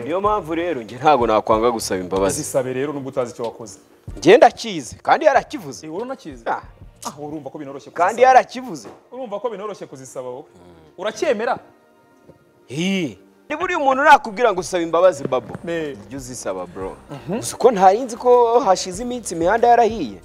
niyo mpamvu rero njye ntabwo nakwanga gusaba imbabazi zisabe rero nubwo utazi icyo wakoze njye ndakizi kandi yarakivuze Eh, wowe unakizi Ah, ah urumva ko binoroshye kandi kuzisaba. yarakivuze urumva ko binoroshye kuzisaba wowe uracyemera Hii. niba uri umuntu nakubwira ngo usaba imbabazi babo Ne. ujye uzisaba bro gusa uko ntarinzi ko hashize iminsi imihanda yarahiye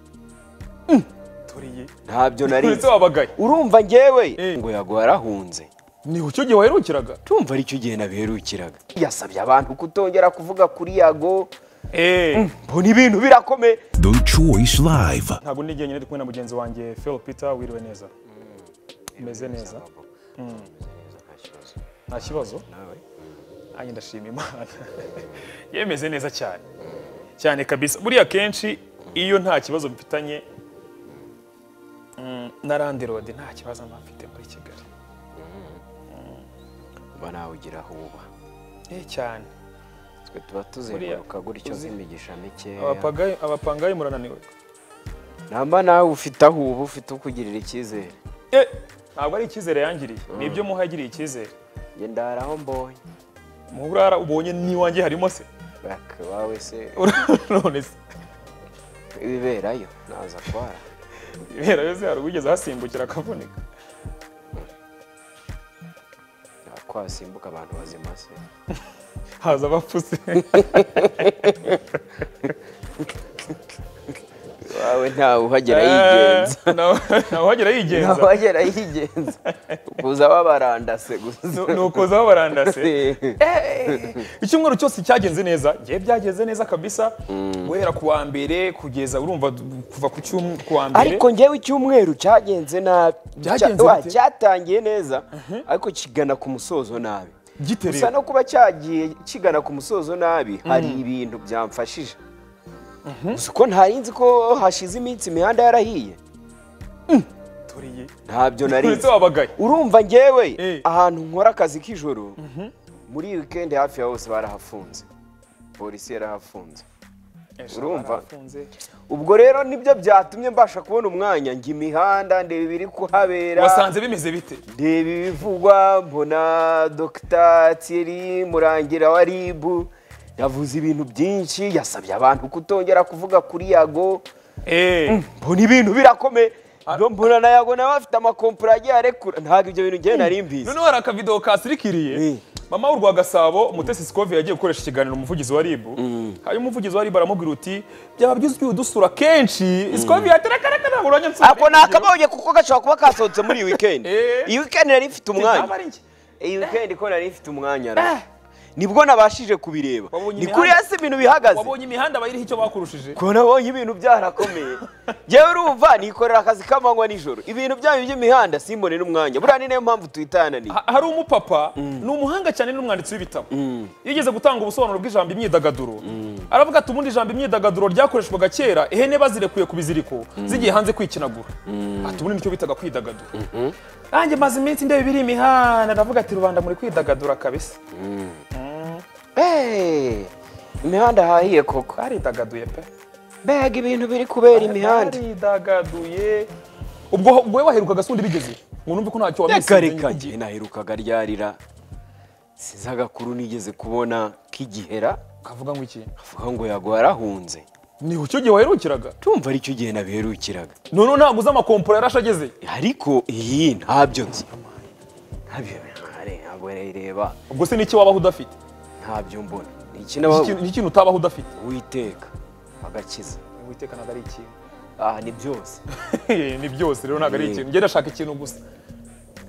turiye ntabyo narizi uretse wabagaye urumva njyewe Eh. ngo yaguharahunze ni icyo gihe waherukiraga tumva aricyo gihe nabiherukiraga yasabye abantu kutongera kuvuga kuri yago eh mbona ibintu birakomeye The Choice Live. ntabwo ndi njyenyine ndi kumwe na mugenzi wanjye Phil Peter wiriwe neza umeze neza nta kibazo nanjye ndashima imana yemeze neza cyane cyane kabisa buriya kenshi iyo nta kibazo mfitanye mm, na landirodi nta kibazo mba mfite muri kigali mba nawe ugira aho uba eh cyane twe tuba tuzenguruka gutyo z'imigisha mikeya Abapagayi- abapangayi murananiwe namba nawe ufite aho uba ufite ukugirira icyizere Eh, ntabwo ari icyizere yangiriye ni ibyo muha yagiriye icyizere njye ndara aho mbonye muburara ubonye n'iwanjye harimo se baka wawe se none se ibiberayo naza kwara ibera yose hari uwigeze ahasimbukira akavunika nakwasimbuka abantu bazima se haza abapfuse wawe ntawe uhagera yigenza nawe uhagera yigenza ntawe uhagera yigenza kuza babarandase gusa ni ukuzaho barandase icyumweru cyose cyagenze neza ngewe byagenze neza kabisa guhera ku wa mbere kugeza urumva du- kuva ku cyumwe ku wa mbere ariko njyewe icyumweru cyagenze nabi Byagenze Cya- wa, bite? cyatangiye neza ariko kigana ku musozo nabi gite gusa rero no kuba cyagiye kigana ku musozo nabi hari ibintu byamfashije gusa uko ntari nzi ko hashize iminsi imihanda yarahiye turiye ntabyo narizi uretse wabagaye urumva njyewe Eh. ahantu nkora akazi k'ijoro muri wikendi hafi ya hose barahafunze polisi yarahafunze Urumva? Barafunze. ubwo rero nibyo byatumye mbasha kubona umwanya njya imihanda ndeba ibiri kuhabera wasanze bimeze bite ndeba ibivugwa mbona dogita Thierry murangira wa ribu yavuze ibintu byinshi yasabye abantu kutongera kuvuga kuri yago eh mbona ibintu birakomeye Nyo mbona na yago nawe afite amakompura agiye arekura ntabwo ibyo bintu njyewe nari mbizi noneho hari akavido kasirikiriye Eh. mama w'u gasabo umutesi sikovi yagiye gukoresha ikiganiro umuvugizi wa ribu hanyuma umuvugizi wa ribu aramubwira uti byaba byiza ugiye udusura kenshi sikovi yaterakareka ntabwo urajya nsura ako ni akabonye kuko gashobora kuba kasohotse muri iyi weekend Eh. iyi weekend nari mfite ntabwo umwanya ari njye iyi weekend ko nari mfite umwanya ra nibwo nabashije kubireba Wabonye ni kuri imihanda? hasi ibintu bihagaze wabonye imihanda bayiriho icyo bakurushije ko nabonye ibintu byarakomeye njyewe urumva nikorera akazi k'amanywa nijoro ibintu byanyu by'imihanda simbone n'umwanya buriya ni nayo mpamvu tuyitananiye Ha- hari umupapa ni umuhanga cyane n'umwanditsi w'ibitabo yigeze gutanga ubusobanuro bw'ijambo imyidagaduro aravuga ati ubundi ijambo imyidagaduro ryakoreshwaga kera ihene bazirekuye ku biziriko zigiye hanze kwikinagura ati ubundi nicyo bitaga kwidagadura nanjye maze iminsi ndeba ibiri imihanda ndavuga ati rubanda muri kwidagadura kabisa Eh, imihanda hahiye koko baridagaduye pe mbega ibintu biri kubera imihanda baridagaduye ubwo ubwo wowe waherukaga sundi bigeze ngo numve ko ntacyo reka wamisinze njye naherukaga ryarira sinzi agakuru nigeze kubona k'igihera kavuga ngo iki avuga ngo yaguharahunze ni icyo gihe waherukiraga tumva aricyo gihe nabiherukiraga noneho ntabwo uzi amakompura yarashe ageze ariko iyi ntabyo nzi ntabyo ntabwo reba ubwo se n'iki wabaho udafite ntabyo mbona ni iki Ni nabo- ikintu- ni ikintu utabaho udafite witeka agakiza witeka ntabwo ari ikintu aha ni byose ni byose rero ntabwo ari Yee. ikintu njye ndashaka ikintu gusa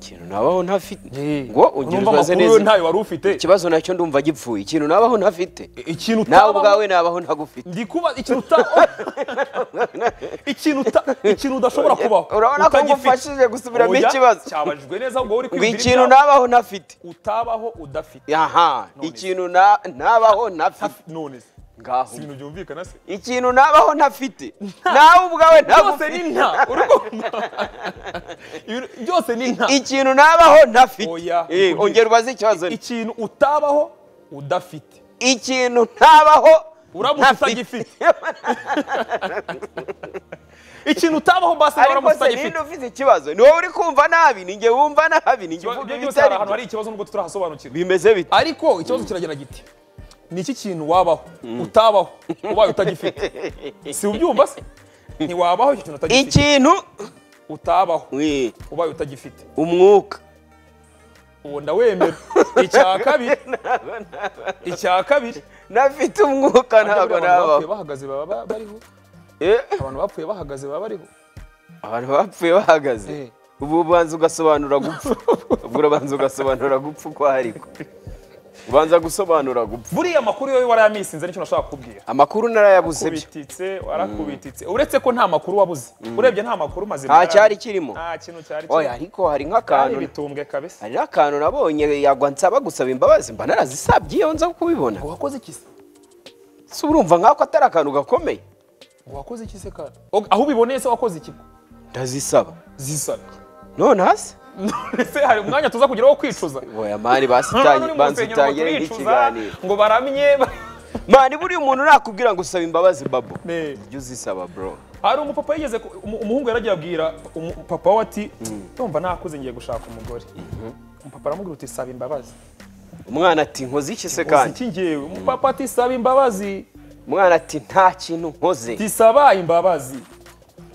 ikintu nabaho ntafite ngo ngo ungire urumva uzaze amakuru yo neza ntayo wari ufite ikibazo nacyo ndumva gipfuye ikintu nabaho ntafite ikintu nawe utabamo- ubwawe nabaho ntagufite ndi kuba ikintu uta ikintu uta ikintu udashobora kubaho urabona ko utagifite. ngufashije gusubiramo Oya, ikibazo cyabajijwe neza ngo wowe ngo uri kwibwira ikintu ibyawe. nabaho ntafite utabaho udafite aha ikintu na- nabaho ntafite none se ngaho si ibintu byumvikana se ikintu nabaho ntafite nawe ubwawe byose ni ntagufite nta urumva Ibintu- byose ni nta ikintu nabaho ntafite Oya, Eh, ugire- ongera ubaze ikibazo ikintu utabaho udafite ikintu ntabaho uramutse utagifite ikintu utabaho basi ariko uramutse se ninde utagifite ufite ikibazo ni wowe uri kumva nabi ni njye wumva nabi ni njye ibyo uvuga byose ibitari hari ahantu byo. hari ikibazo nubwo tutarahasobanukirwa bimeze bite ariko ikibazo kiragera giti ni iki kintu wabaho utabaho ubaye utagifite si ubyumva se ntiwabaho icyo kintu utagifite ikintu utabaho we, ubaye utagifite umwuka uwo ndawemera icya kabiri icya kabiri nafite umwuka ntabwo abantu bapfuye nabaho bahagaze baba ba- bariho Eh, abantu bapfuye bahagaze baba bariho abantu bapfuye bahagaze Eh. ubu ubanza ugasobanura gupfa ubwo urabanza ugasobanura gupfa uko hariko ubanza gusobanura gupfa buriya makuru yowe warayaminsinze nicyo nashaka kukubwira amakuru narayabuze byo kubititse warakubititse uretse ko nta makuru wabuze urebye nta makuru mazima nta yari- cyari kirimo nta kintu cyari oya kirimo ariko hari cyari nk'akantu ibitumbwe kabisa hari n'akantu nabonye yagwa nsaba gusaba imbabazi mba narazisabye iyo nza kubibona wakoze iki se si urumva nk'ako atari akantu gakomeye wakoze iki se kandi Og- aho ubiboneye se wakoze iki ndazisaba zisabye none hasi ese hari umwanya tuza kugira wo kwicuza oya mani Hano basitanye ni mu banza rusengero ngo utangire turicuza, nk'ikiganiro ngo baramye ba- mani buriya umuntu nakubwira ngo usaba imbabazi babo Ne. jya uzisaba bro hari umupapa yigeze ku- umu- umuhungu yaragiye abwira umu- papa we ati ndumva nakuze ngiye gushaka umugore umupapa aramubwira uti saba imbabazi umwana ati nkoze iki se uzi kandi iki ngewe umupapa ati saba imbabazi umwana ati nta kintu nkoze tisaba imbabazi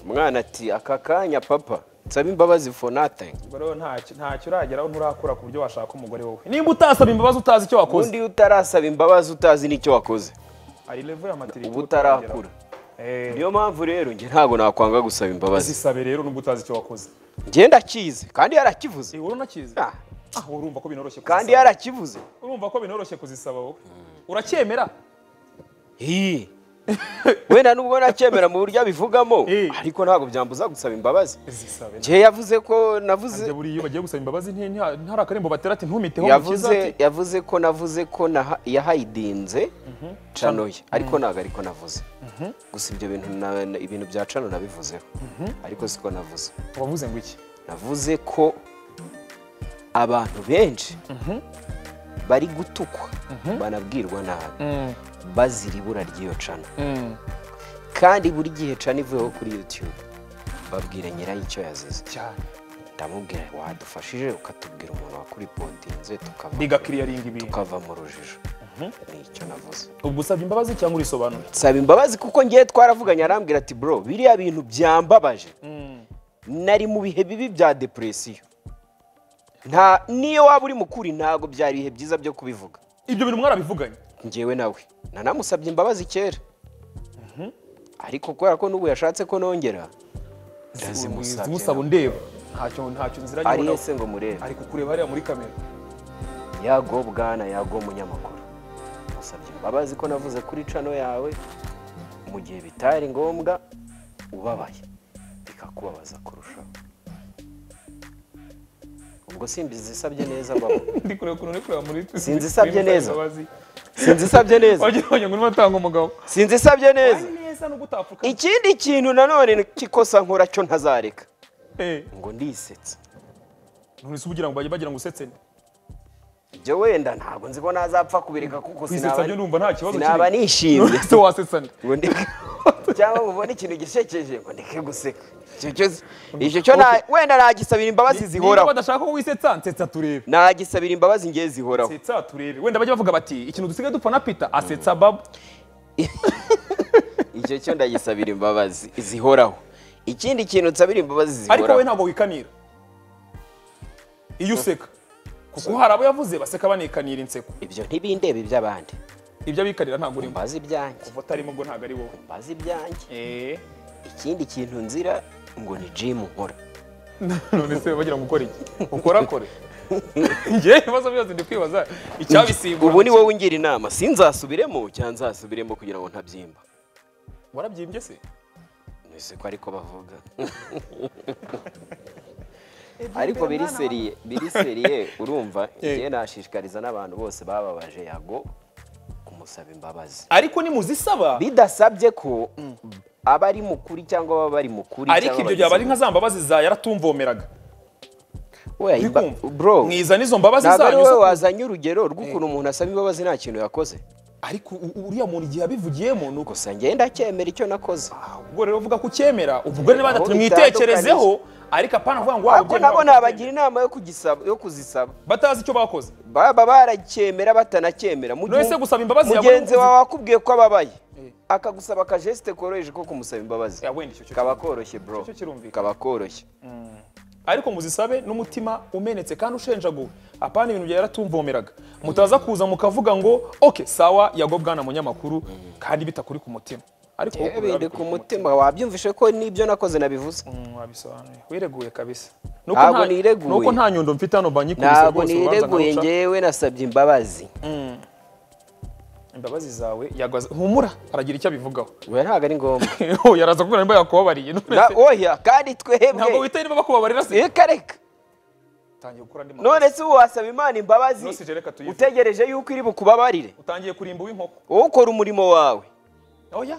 umwana ati aka kanya papa nsaba imbabazi for nothing Ubwo rero ntacyo ntacyo urageraho nturakura ku buryo washaka umugore wowe nimba utasaba imbabazi utazi icyo wakoze undi utarasaba imbabazi utazi n'icyo wakoze hari level ya maturity uba utarakura niyo mpamvu rero njye ntabwo nakwanga gusaba imbabazi zisabe rero nubwo utazi icyo wakoze njye ndakizi kandi yarakivuze Eh, wowe unakizi Ah, ah wowe urumva ko binoroshye kandi kuzisaba. yarakivuze urumva ko binoroshye kuzisaba wowe uracyemera Hii. wenda nubwo nacyemera mu buryo abivugamo Eh. ariko ntabwo byambuza gusaba imbabazi zisabe njye yavuze ko navuze Njye buriya iyo bagiye gusaba imbabazi nti- nti- ntari akarembo batera ati ntumiteho mukiza yavuze ati yavuze ko navuze ko naha- yahayidinze canoye ariko ntabwo ariko navuze gusa ibyo bintu na- na- ibintu bya cano nabivuzeho ariko siko navuze wavuze ngo iki navuze ko abantu benshi bari gutukwa banabwirwa nabi bazira ibura ry'iyo cano kandi buri gihe cano ivuyeho kuri yutube babwira nyirayo icyo yazize cyane ndamubwira wadufashije ukatubwira umuntu wakuripotinze tukava bigakiriyaringa ibintu tukava mu rujijo ni icyo navuze ubwo usabye imbabazi cyangwa urisobanura nsaba imbabazi kuko ngewe twaravuganye arambwira ati bro biriya bintu byambabaje nari mu bihe bibi bya depresiyo nta niyo waba uri mukuri ntabwo byari ibihe byiza byo kubivuga ibyo bintu mwarabivuganye ngewe nawe nanamusabye imbabazi kera ariko kubera ko n'ubu yashatse ko nongera ndazimusabye zimusaba undeba ntacyo ntacyo nzira ari nyibonaho. hese ngo murebe ari kukureba hariya muri kamera yago bwana yago munyamakuru musabye imbabazi ko navuze kuri cano yawe mu gihe bitari ngombwa ubabaye bikakubabaza kurushaho ubwo simbizisabye neza baba ndi kureba ukuntu uri kureba muri Sinzisabye neza. wagira sinzisabye neza wagira ngo urimo atanga umugabo sinzisabye neza ari neza no gutapfuka ikindi kintu nanone kikosa nkora cyo ntazareka eh ngo ndisetsa none se ubugira ngo bajye bagira ngo usetse nde? ibyo wenda ntabwo nzi ko nazapfa kubireka kuko kwisetsa sinaba byo ndumva nta kibazo sinaba nishimye none se wasetsa nde? ngo ndeke cyangwa mubona ikintu gisekeje ngo ndeke guseka Icyo cyo- icyo cyo nta- wenda nagisabira imbabazi niba zihoraho badashaka ko wisetsa nsetsa turebe nagisabira imbabazi ngewe zihoraho setsa turebe wenda bajya bavuga bati ikintu dusigaye dupfa na pita asetsa babo icyo cyo ndagisabira imbabazi zihoraho ikindi kintu nsabira imbabazi ariko wowe zihoraho ntabwo wikanira iyo useka kuko hari abo yavuze baseka banikanira inseko ibyo ntibindebe iby'abandi ibyo abikanira ntabwo urimo mbazi ibyanjye kuva utarimo ubwo ntabwo ari wowe mbazi ibyanjye eh ikindi kintu nzira ngo ni jimu nkora none se bagira ngo ukore iki ukorakore njye ibibazo byose ndi kwibaza icyabisimbura ubu ni wowe ungira inama sinzasubiremo cyangwa nzasubiremo kugira ngo ntabyimba warabyimbye se ese ko ariko bavuga ariko biri seriye biri seriye urumva njye nashishikariza n'abantu bose bababaje yago kumusaba imbabazi ariko nimuzisaba bidasabye ko aba ari mukuri cyangwa baba bari mukuri ariko ibyo byaba ari nka za mbabazi za yaratumvomeraga bro mwiza n'izo mbabazi ntabwo ari zanyu wowe zo- wazanye urugero rw'ukuntu umuntu asaba imbabazi nta kintu yakoze ariko u- uriya muntu igihe abivugiyemo ni uko gusa ngenda acyemera icyo nakoze ubwo rero uvuga ko ucyemera ubwo rero niba Aho mwitekerezeho ariko apana kuvuga ngo waba ariko ubyemera, nabo waba nabagira inama yo kugisaba yo kuzisaba batazi icyo bakoze baba baracyemera batanacyemera mu gihe None se gusaba imbabazi yawe mugenzi n'umukozi- wawe akubwiye ko ababaye Eh. akagusaba akajesite koroheje ko kumusaba imbabazi Ya, wenda icyo cyo kaba koroshye bro Icyo cyo kirumvikana. kaba koroshye ariko muzisabe n'umutima umenetse kandi ushenjaguwe apana ibintu byari yaratumvomeraga mutaza kuza mukavuga ngo oke sawa yago bwana munyamakuru kandi bitakuri ku mutima ariko wowe yewe ni bikuri ku mutima wabyumvishe ko nibyo nakoze nabivuze Mm, wabisobanuye wireguye kabisa Ntabwo nireguye. nuko nta nyundo mfite hano banyikubise ntabwo rwose nireguye urubanza ngewe nasabye imbabazi imbabazi zawe yagwaze humura aragira icyo abivugaho we ntabwo ari ngombwa Oh, yaraza kubera nimba yakubabariye none Na- se oya kandi ntabwo twebwe witaye niba bakubabarira se reka reka utangiye gukora andi makosa none se ubu wasaba imana imbabazi Nonse reka tuyive. utegereje yuko iri bukubabarire utangiye kurimba uw'inkoko wowe ukora umurimo wawe oya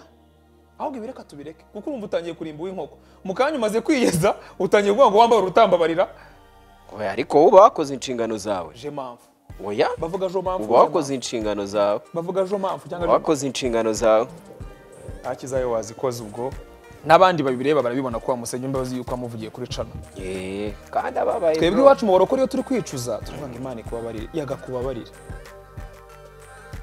ahubwo ibi reka tubireke kuko urumva utangiye kurimba uw'inkoko mu kanya umaze kwiyeza utangiye kuvuga ngo wambare urutambabarira oya ariko wowe uba wakoze inshingano zawe je mpamvu oya bavuga jo mpamvu uba wakoze inshingano zawe bavuga jo mpamvu cyangwa uba je- wakoze inshingano zawe akizayo wazikoze ubwo n'abandi babireba barabibona ko wamusenya imbabazi yuko wamuvugiye kuri cano Yee, kandi ababaye twebwe bro. iwacu mu barokore iyo turi kwicuza turavuga ngo imana ikubabarire yagakubabarire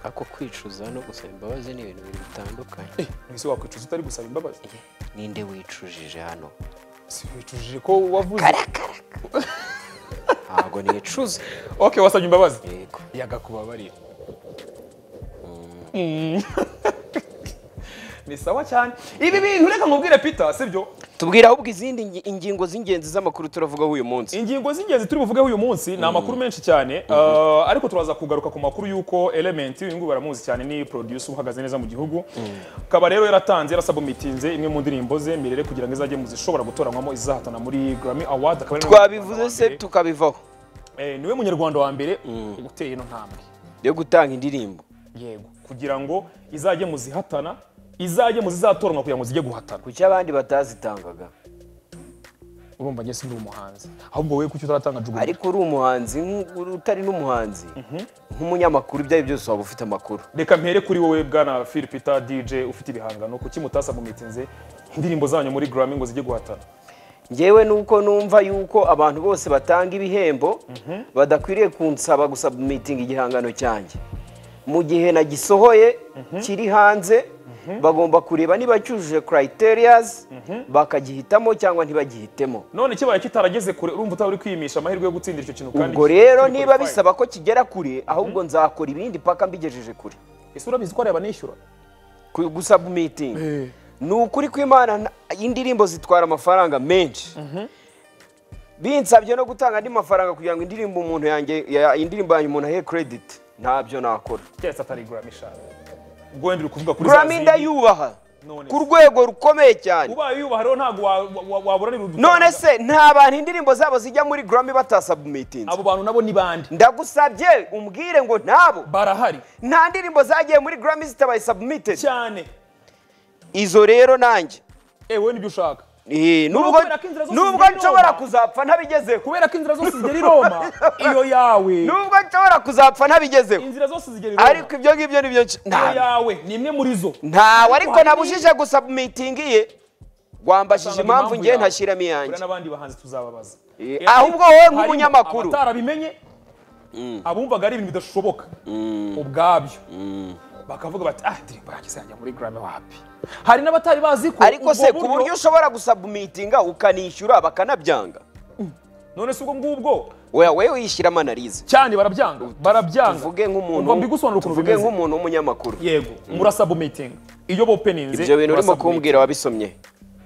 ako kwicuza no gusaba imbabazi ni ibintu bibiri bitandukanye eh ntibise wakwicuza utari gusaba imbabazi ninde wicujije hano si wicujije ko wavuze ntabwo nicuza ok wasabye imbabazi yego yagakubabarira Mm. ni sawa cyane ibi bintu reka nkubwire peter sibyo tubwira ahubwo izindi ngi- ingingo z'ingenzi z'amakuru turavugaho uyu munsi ingingo z'ingenzi turi buvugeho uyu munsi ni amakuru menshi cyane uh, ariko turaza kugaruka ku makuru y'uko element uyu nguyu baramuzi cyane ni producer uhagaze neza mu gihugu akaba rero yaratanze yarasabumitinze imwe mu ndirimbo ze mirere kugira ngo izajye mu zishobora gutoranywamo izahatana muri grammy award akaba ari twabivuze nawe munyarwanda se wa mbere. tukabivaho Eh, niwe munyarwanda wa mbere uteye ino ntambwe yo gutanga indirimbo yego kugira ngo izajye mu zihatana izajye mu zizatoranwa kugira ngo zijye guhatana kuki abandi batazitangaga urumva njye sindi umuhanzi ahubwo wowe kuki utaratanga jugurura ariko uri umuhanzi nk- uri- utari n'umuhanzi nk'umunyamakuru ibyo ari byo byose waba ufite amakuru reka mpere kuri wowe bwana phil peter dj ufite ibihangano kuki mutasa mu mitinze indirimbo zanyu muri grammy ngo zijye guhatana ngewe nuko numva yuko abantu bose batanga ibihembo badakwiriye kunsaba gusaba meeting igihangano cyanjye mu gihe nagisohoye kiri hanze bagomba kureba niba cyujuje criterias bakagihitamo cyangwa ntibagihitemo none kibaye kitarageze kure urumva utaba uri kwiyimisha amahirwe yo gutsindira icyo kintu kandi ubwo rero niba bisaba ko kigera kure ahubwo nzakora ibindi paka mbigejeje kure ese urabizi ko areba nishyura Ku- gusaba meeting ni ukuri kw'imana nta- indirimbo zitwara amafaranga menshi binsabye no gutanga andi mafaranga kugira ngo indirimbo umuntu yanjye ya- indirimbo yanjye umuntu ahe credit ntabyo nakora cyahise atari grammy shaka ubwo wenda uri kuvuga kuri za grammy zindi. ndayubaha None ku rwego rukomeye cyane ubaye uyubaha rero ntabwo wa- wa- wa- waburanira udufaranga. none se nta bantu indirimbo zabo zijya muri grammy batasabumitinze abo bantu nabo ni bande ndagusabye umbwire ngo ntabo barahari nta ndirimbo zagiye muri grammy zitabaye submitted cyane izo rero nanjye ewe nibyo ushaka Eh, nubwo kubera ko inzira zose nubwo zigenda i nshobora Roma. kuzapfa ntabigezeho kubera ko inzira zose zigera i roma iyo yawe nubwo nshobora kuzapfa ntabigezeho inzira zose zigera i roma ariko ibyo ngibyo ni byo iyo ntabyo yawe ni imwe muri zo ntawe ariko hari nabujije gusabumitingi ye rwambajije Usanga impamvu ngewe yawe. ntashiramo Buriya iyanjye n'abandi bahanzi tuzababaza Eh, Ese ahubwo wowe harimo nk'umunyamakuru. abatarabimenye abumvaga ari ibintu bidashoboka ubwabyo bakavuga bati ah ndirimbo yanjye izajya muri grammy wapi hari n'abatari bazi ko ariko ubwo se ku buryo ushobora gusabumitinga ukanishyura bakanabyanga none se ubwo ngubwo oya wewe wishyiramo analize cyane barabyanga barabyanga tuvuge nk'umuntu Ubwo mbigusobanurira ukuntu tuvuge bimeze nk'umuntu w'umunyamakuru yego murasabumitinga iyo bopeninze ibyo bintu urimo murasubmitinga. kumbwira wabisomye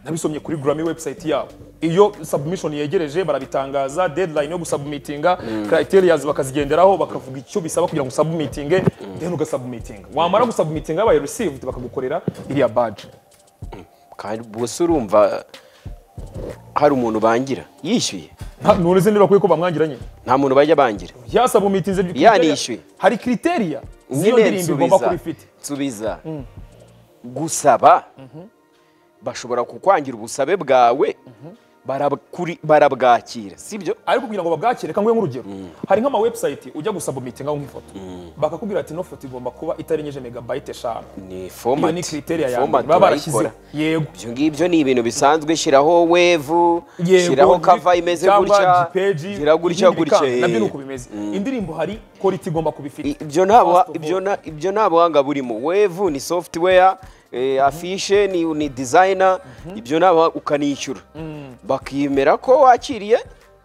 nabisomye kuri Grammy website yabo iyo submission yegereje barabitangaza deadline yo gusabumitinga criterias bakazigenderaho bakavuga icyo bisaba kugira ngo usabumitinge then ugasabumitinga wamara gusabumitinga babaye received bakagukorera iriya badge kandi bose urumva hari umuntu bangira yishyuye Nta- none se niba kuko bamwangiranye nta muntu bajya bangira yasabumitinze Ya nishyuye. hari criteria z'iyo nyine ndirimbo igomba nsubiza kuba ifite nsubiza gusaba bashobora kukwangira ubusabe bwawe barakuri- barabwakira sibyo ariko kugira ngo babwakire reka nguhe nk'urugero hari nk'ama website ujya gusabumitingaho nk'ifoto bakakubwira ati ino foto igomba kuba itarengeje megabayite eshanu ni iyo ni format criteriya ya mbere Format baba barashyizeho urayikora. yego ibyo ngibyo ni ibintu bisanzwe shyiraho wevu Yego, shyiraho ndi- kava imeze cyangwa gutya Gpeji, gira gutya ibindi gutya bikanga, nabyo ni uko eh. bimeze indirimbo hari quality igomba kubifite ibyo nta buha- First of all. ibyo nta- ibyo nta buhanga burimo wevu ni software eh, afishe ni, ni designer ibyo nta buhanga ukanishyura bakemera ko wakiriye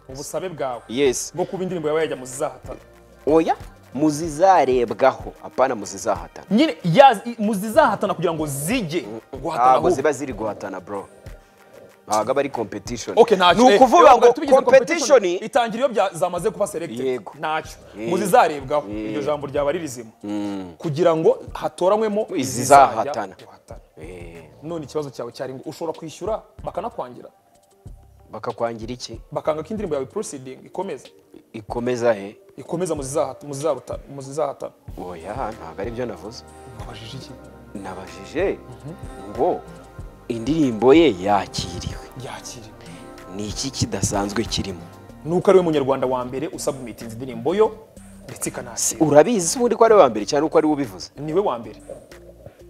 ubusabe bwawe yes bwo kuba indirimbo yawe yajya mu zizahatana oya muzizarebwaho apana muzizahatana nyine ya- i- mu zizahatana kugira ngo zijye guhatana ntabwo ahubwo ziba ziri guhatana bro ntabwo aba ari competition Okay, ntacyo. ni Eh, ukuvuga rero ngo twari tubigize competition itangira iyo bya- zamaze kuba selected Yego. ntacyo Yego. mu zizarebwaho Yego. iryo jambo ryaba ari rizima kugira ngo hatoranywemo Izizahatana. izizajya guhatana. Eh, none ikibazo cyawe cyari ngo ushobora kwishyura bakanakwangira bakakwangira iki bakanga ko indirimbo yawe proceeding ikomeza ikomeza he ikomeza mu zizahata- mu zizarutana mu zizahatana oya ntabwo ari byo navuze babajije iki nabajije ngo indirimbo ye yakiriwe yakiriwe ni iki kidasanzwe kirimo nuko ari we munyarwanda wa mbere usabumitinze indirimbo yo ndetse ikanakira urabizi ubundi ko ari we wa mbere cyane uko ari we ubivuze niwe wa mbere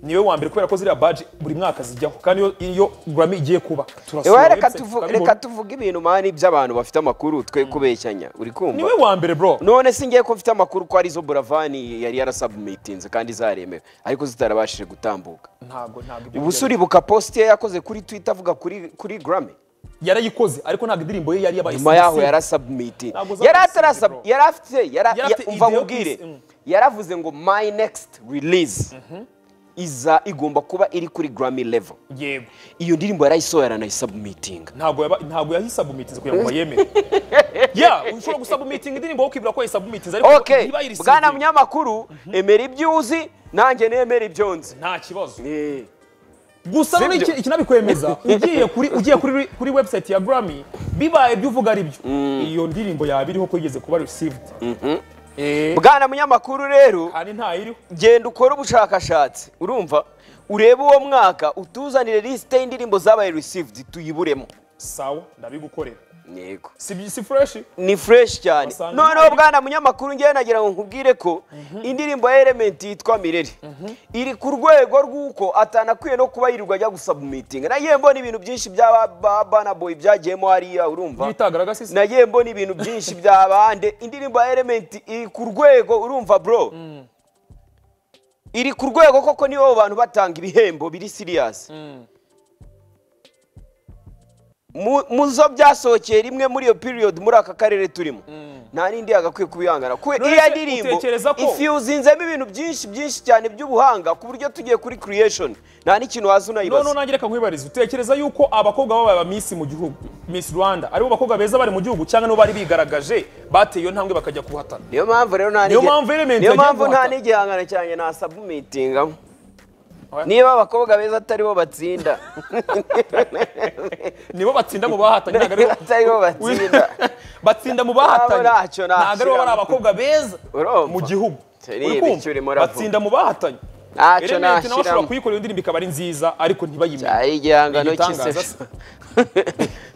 niwe wa mbere kubera ko ziriya baji buri mwaka zijyaho kandi iyo, iyo grammy igiye kuba turasura Ewa, reka website, tuvu- tukabibona. reka tuvuge ibintu mani by'abantu bafite amakuru twe kubeshyanya uri kumva niwe wa mbere bro none si ngiye ko mfite amakuru ko arizo buravani yari yarasabumitinze kandi zaremewe ariko zitarabashije gutambuka ntago ntago ibyo ubu se uribuka posite ye yakoze kuri twita avuga kuri kuri grame yarayikoze ariko ntabwo indirimbo ye yari yabaye nyuma yaho single. yarasabumitinze Ntabwo yari zabaye atarasab single, bro. yari afite yara- Yari afite ya- umva idea nkubwire piece, mm. yaravuze ngo my next release iza igomba kuba iri kuri grame level yego iyo ndirimbo yarayisohoye aranayisabumitinga ntabwo yaba ntabwo yahisabumitinze kugira ngo bayemere ya ushobora gusabumitinga indirimbo ukibwira ko yayisabumitinze ariko okay ntiba yirisize bwana munyamakuru emera ibyo uzi nanjye nemera ibyo nzi nta kibazo Eh, gusa none Sibyo. iki- iki nabikwemeza ugiye kuri ugiye kuri kuri website ya Grammy bibaye ibyo uvuga ari byo iyo ndirimbo yaba iriho ko yigeze kuba received eh bwana munyamakuru rero kandi nta iriho genda ukore ubushakashatsi urumva urebe uwo mwaka utuzanire lisite y'indirimbo zabaye received tuyiburemo sawa ndabigukorera yego si si fresh ni fresh cyane Wasanga noneho ari- bwana munyamakuru ngewe nagira ngo nkubwire ko indirimbo ya element yitwa mirere iri ku rwego rw'uko atanakwiye no kuba yirirwa ajya gusaba meeting nagiye mbona ibintu byinshi bya ba bana boy byagiyemo hariya urumva yitagaraga sisi nagiye mbona ibintu byinshi by'abande indirimbo ya element iri ku rwego urumva bro iri ku rwego koko nibo bantu batanga ibihembo biri serious Mu- mu zo byasohokeye rimwe muri iyo period muri aka karere turimo nta n'indi yagakwiye kubihangana kuko None iriya se ndirimbo utekereza ko- ifiyuzinzemo ibintu byinshi byinshi cyane by'ubuhanga ku buryo tugiye kuri creation nta n'ikintu waza none unayibaza nange reka nkwibarize utekereza yuko abakobwa baba ba Miss mu gihugu Miss Rwanda aribo bakobwa beza bari mu gihugu cyangwa nibo bari bigaragaje bateye iyo ntambwe bakajya kuhatana niyo mpamvu rero nta Niyo n'igi- mpamvu Element niyo yagiye mpamvu nta guhata. n'igihangano cyanjye nasabumitingamo Oya. niba abakobwa beza atari bo batsinda nibo batsinda mu bahatanye ntabwo aribo- atari bo batsinda batsinda mu bahatanye Nabo ntacyo ntabwo aribo bari nashyiramo. abakobwa beza Urumva? mu gihugu Turi Uri kumva? ibicuri muravuga. batsinda mu bahatanye Ntacyo Element nawe nashyiramo. ashobora kuyikorera indirimbo ikaba ari nziza ariko ntibayimenye ari igihangano Ni igitangaza cy'isesho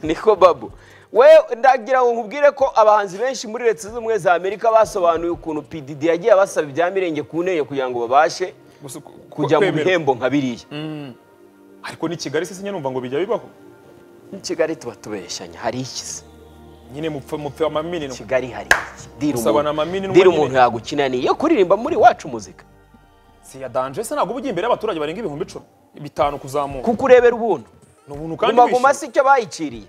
niko babu we ndagira ngo nkubwire ko abahanzi benshi muri leta zunze ubumwe za amerika basobanuye ukuntu pdd yagiye abasaba ibya mirenge ku ntege kugira ngo babashe Gusa ku- kujya mu kwemerwa. bihembo nka biriya ariko ni kigali sisi nyine numva ngo bijya bibaho Ni kigali tuba tubeshyanya hari ikizi nyine mupfe mupfe amaminino kigali hari iki dira Gusabana umuntu amaminwa dira nyine. umuntu yagukinaniye yo kuririmba muri wacu muzika si ya danger se ntabwo uba ujya imbere y'abaturage barenga ibihumbi icumi bitanu kuzamuka kuko urebera ubuntu ni ubuntu kandi guma guma wishyura si icyo bayiciriye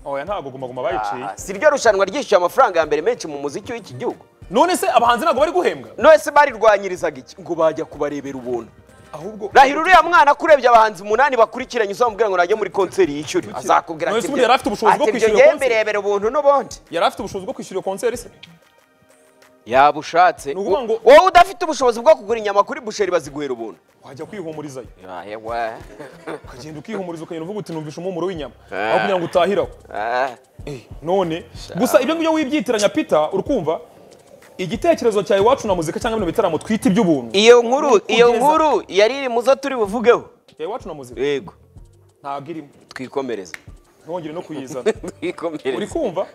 oya ntabwo guma guma bayiciye si ryo rushanwa ryishyuye amafaranga ya mbere menshi mu muziki w'iki gihugu none se abahanzi ntabwo bari guhembwa none se barirwanyirizaga iki ngo bajya kubarebera ubuntu ahubwo rahira uriya mwana ko urebye abahanzi umunani bakurikiranye uzamubwira ngo najye muri konseri yishyure azakubwira None se ati ubundi yari afite ubushobozi bwo ati ibyo kwishyura ngewe iyo konseri?" mbirebera ubuntu n'ubundi yari afite ubushobozi bwo kwishyura iyo konseri se yaba ushatse Ni ukuvuga wo- ngo- wowe udafite ubushobozi bwo kugura inyama kuri busheri baziguhera ubuntu wajya kwihumurizayo Ahe, we. ukagenda ukihumuriza ukagenda uvuga uti numvisha umumuro w'inyama Ah. aho kugira ngo utahiraho Ah, Eh, none gusa ibyo ngibyo wibyitiranya pita urukumva igitekerezo cyawe iwacu na muzika cyangwa bino bitaramo twita iby'ubuntu iyo nkuru iyo Kugeza- nkuru yari iri mu zo turi buvugeho cyawe iwacu na muzika yego ntabwo irimo twikomereze ntibongere no kuyizana uri twikomereze kumva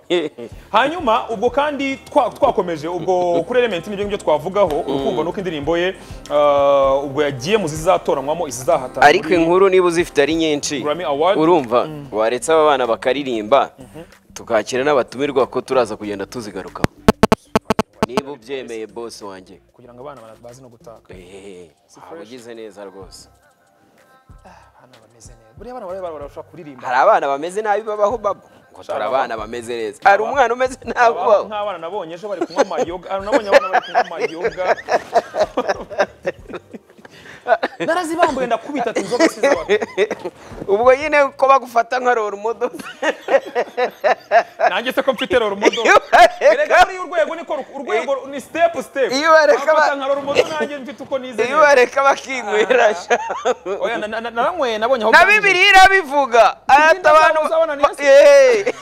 hanyuma ubwo kandi twa- twakomeje ubwo kuri element nibyo ngibyo twavugaho uri kumva nuko indirimbo ye ah, ubwo yagiye mu zizatoranyamo izizahatana ariko inkuru niba uzifite ari nyinshi Grammy Award. urumva waretse aba bana bakaririmba tukakira n'abatumirwa ko turaza kugenda tuzigarukaho niba ubyemeye bose wanjye kugira ngo abana bazi no gutaka ehehe waba ugize neza rwose abana bameze neza buriya abana bariya barashobora kuririmba hari abana bameze nabi babaho babo ngo turi abana bameze neza hari umwana umeze nabi ubaho nk'abana nabonye ejo bari kunywa amayoga ah, nabonye abana bari kunywa amayoga narazibambuye ndakubita ati inzoga sizo ubwo nyine ko bagufata nka rora umudodo nanjye se ko mfite rorumodo Iyo bareka- erega buriya urwego niko ru- urwego ni step step Iyo bareka ba- Abafata nka rorumodo nanjye mfite uko nize iyo neza. bareka bakinywera sha. oya na- na- na- naranyweye nabonye aho na bwageze. bibiliya irabivuga ati abantu Uzabona ni Yesu. Yeee.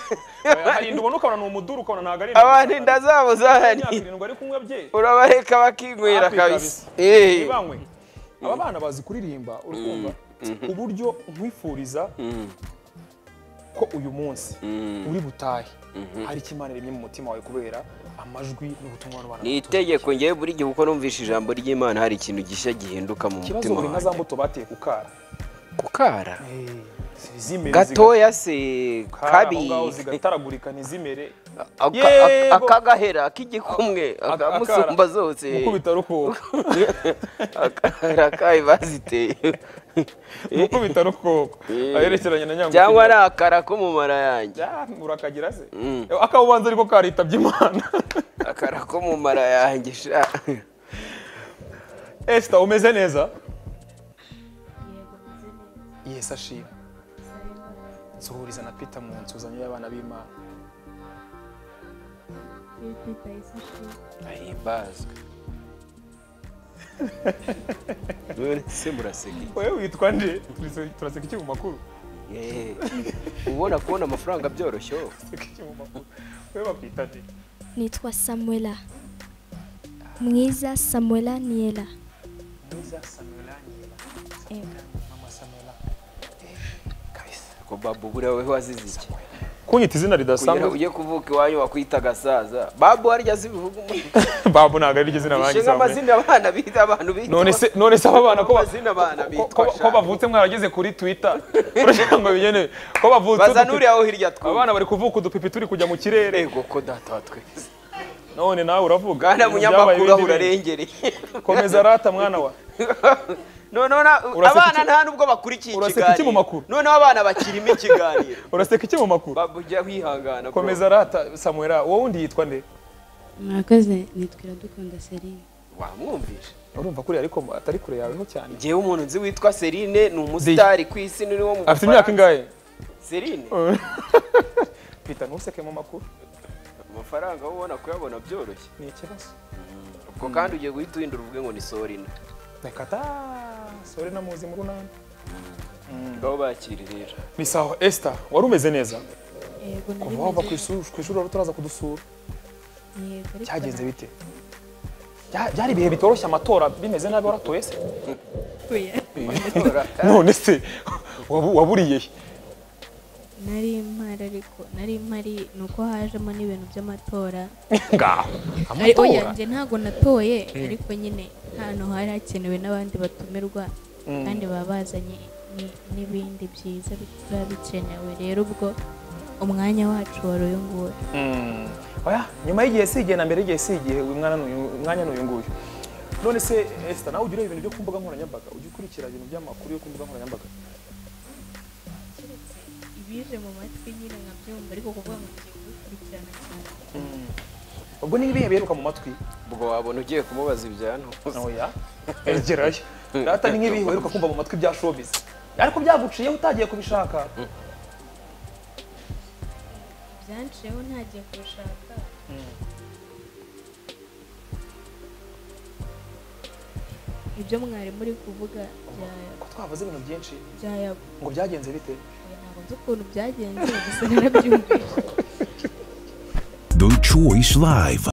Oya, hari inda ubona ukabona ni umuduru ukabona ntabwo ari abantu inda zabo imyaka zahari irindwi ari kunywa bye urabareka bakinywera Hafi kabisa kabisa. Yeee. ntibanywe aba bana bazi kuririmba urukumva uburyo nkwifuriza ko uyu munsi uri butahe hari icyo imana iremye mu mutima wawe kubera amajwi n'ubutumwa n'abana ni itegeko ngewe buri gihe uko numvishe ijambo ry'imana hari ikintu gishya gihinduka mu ikibazo mutima buri nka za wanjye mbuto bateye ku kara kukara zimere gatoya se kabi kabi zigataragurika ntizimere Aka- Yego. aka- akagahera k'igikumwe akamusumba zose gukubita rukoko akahera kabi baziteye gukubita rukoko Eh. aherekeranye na nyamukuru cyangwa ni akara k'umumara yanjye Ah, urakagira se akawubanza ariko karitabye imana akara k'umumara yanjye sha esita umeze neza yego meze neza yesi ashima nsuhuriza na pita mu nsuzanyo y'abana b'imana iyo twita yesu ashimwe ahimbazwe none se muraseka iki? wowe witwa nde Turase- turaseka iki mu makuru Yeee. ubona kubona amafaranga byoroshye wowe. Turaseka iki mu makuru wowe bakwita nde nitwa samuela mwiza samuela niyela mwiza samela nyina mama samela kabisa ko babu buriya wowe wazize iki kunyita izina kugira ridasanzwe ujye kuvuka iwanyu wakwita agasaza babu harya zibivuga umuntu babu ntabwo ari ryo zina banjye ishinga samwe amazina abana bita abantu bita none se none se aba bana ko ba- Amazina abana ko- bitwa ko ko sha. bavutse mwarageze kuri twitter kugira ngo bigene ko bavutse baza udupipi- n'uriya wo hirya twuba abana bari kuvuka udupipi turi kujya mu kirere rego ko data wa twese none nawe uravuga bwana ibintu byabaye munyamakuru aho bindi bindi. urarengereye komeza rata mwana wa noneho na- Uraseka abana iki- nta nubwo bakurikiye Uraseka iki mu makuru? ikiganiro noneho abana bakirimo ikiganiro uraseka iki mu makuru babu ujya wihangana bro. komeza rata samuela wowe undi yitwa nde mwakoze nitwa iradukunda serine wamwumvishe urumva kuri ariko atari kure yaweho cyane ngewe umuntu nzi witwa Serine ni umusitari ku isi ni wo mu afite imyaka Bufaransa. ingahe Serine pita ntuseke mu makuru amafaranga wowe ubona kuyabona byoroshye ni ikibazo ubwo kandi ugiye guhita uhindura uvuge ngo ni Sorina reka ta sore na muzi mu runani ngaho bakiririra ni sawa esita wari umeze neza yego nari kuva wava ku meze ishuri ku ishuri wari utaraza kudusura yego ariko cyagenze bite Bya- byari ibihe bitoroshye amatora bimeze nabi waratoye se narapfuye none se wabu- waburiye he? nari mpari ariko nari mpari ni uko hajemo n'ibintu by'amatora ngaho Ari- oya amatora njye ntabwo natoye ariko nyine hano hari hakenewe n'abandi batumirwa kandi baba bazanye ni- n'ibindi byiza biba bikenewe rero ubwo umwanya wacu wari uyu nguyu Mm. oya nyuma y'igihe si igihe na mbere y'igihe si igihe uyu mwana n'uyu- umwanya ni uyu nguyu none se esita nawe ujya ureba ibintu byo ku mbuga nkoranyambaga ujya ukurikira ibintu by'amakuru yo ku mbuga nkoranyambaga keretse ibize mu matwi nyine nkabyumva ariko kuvuga ngo ngiye kubikurikirana cyane ubwo ni ibihe biheruka mu matwi ubwo wabona ugiye kumubaza ibya ntuzi oya egerayo rata ni nk'ibihe biheruka kumva mu matwi bya showbiz ariko byaguciyeho utagiye kubishaka byanshiyeho ntagiye kubishaka ibyo mwari muri kuvuga bya- ko twavuze ibintu byinshi byayabo ngo byagenze bite ntabwo nzi ukuntu byagenze gusa narabyumvise The Choice Live.